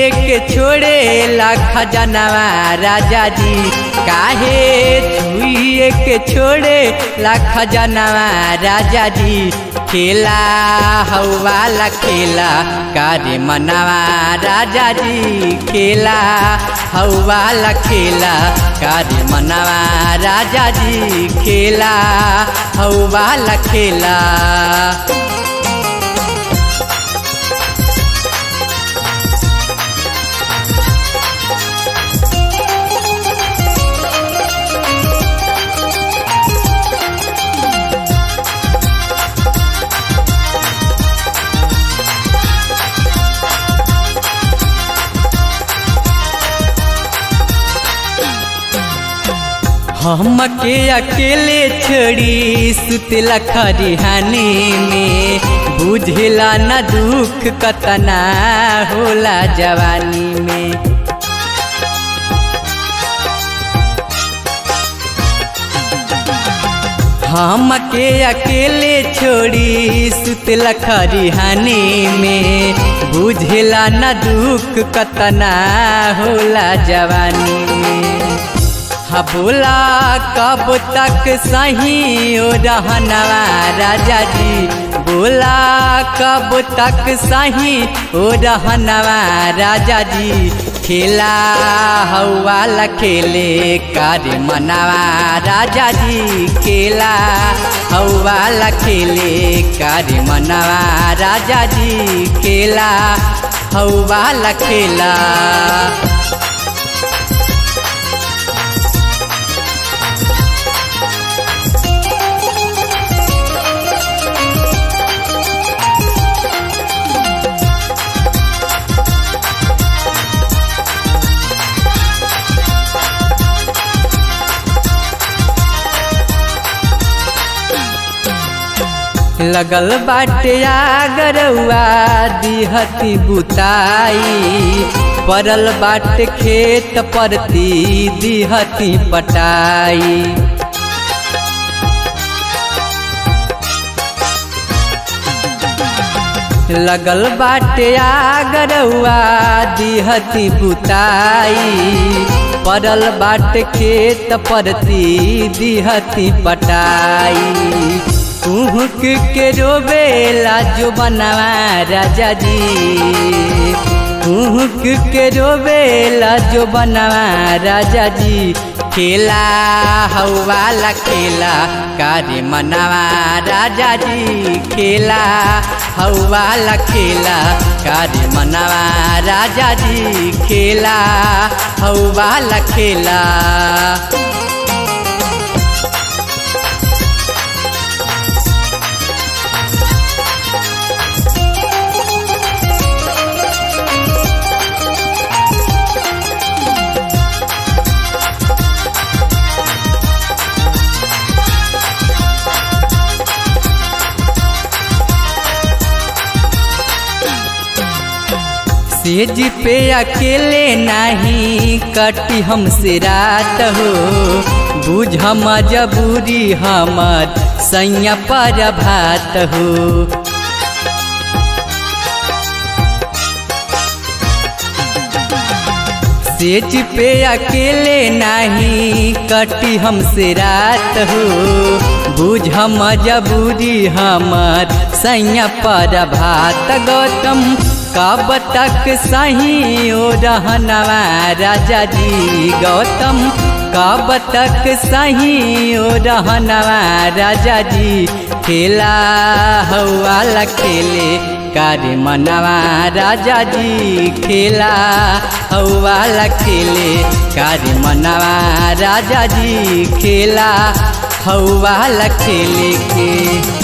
के छोड़े लाख जनवा राजा जी काहे छुए के छोड़े लाख जनवा राजा जी खेला हौवाला खेला कारे मनवा राजा जी खेला हौवाला खेला कारे मनवा राजा जी खेला हौवाला खेला हम के अकेले छोड़ी सुतला खरिहानी में बुझला न दुख कतना होला जवानी में हम के अकेले छोड़ी सुतला खरिहानी में बुझला न दुख कतना होला जवानी में हा बोला कब तक सही ओ रहनवा राजा जी बोला कब तक सही ओ रहनवा राजा जी खेला हौवाला खेले कार्य मनावा राजा जी खेला हौवाला खेले कार्य मनावा राजा जी खेला हौवाला खेला लगल बाटे आगरवा दिहती बुताई परल बाट खेत परती दिहती पटाई लगल बाटे आगरवा दिहती बुताई परल बाट खेत परती दिहती पटाई कुहक के रोबेला जो बनवा राजा जी कुहक के रोबेला जो बनवा राजा जी खेला हौवाला खेला कार्य मनवा राजा जी खेला हौवाला खेला कार्य मनवा राजा जी खेला हौवाला खेला सेज पे अकेले नहीं कटी हमसे रात हो बुझ मजबूरी हमर सैया पर भात हो सेज पे अकेले नहीं कटी हमसे रात हो बुझ मजबूरी हमर सैया पर भात गौतम कब तक सही ओ रहनवा राजा जी गौतम कब तक सही ओ रहनवा राजा जी खेला हौवाला खेले कार्य मनवा राजा जी खेला हौवाला खेले कार्य मनवा राजा जी खेला हौवाला खेले के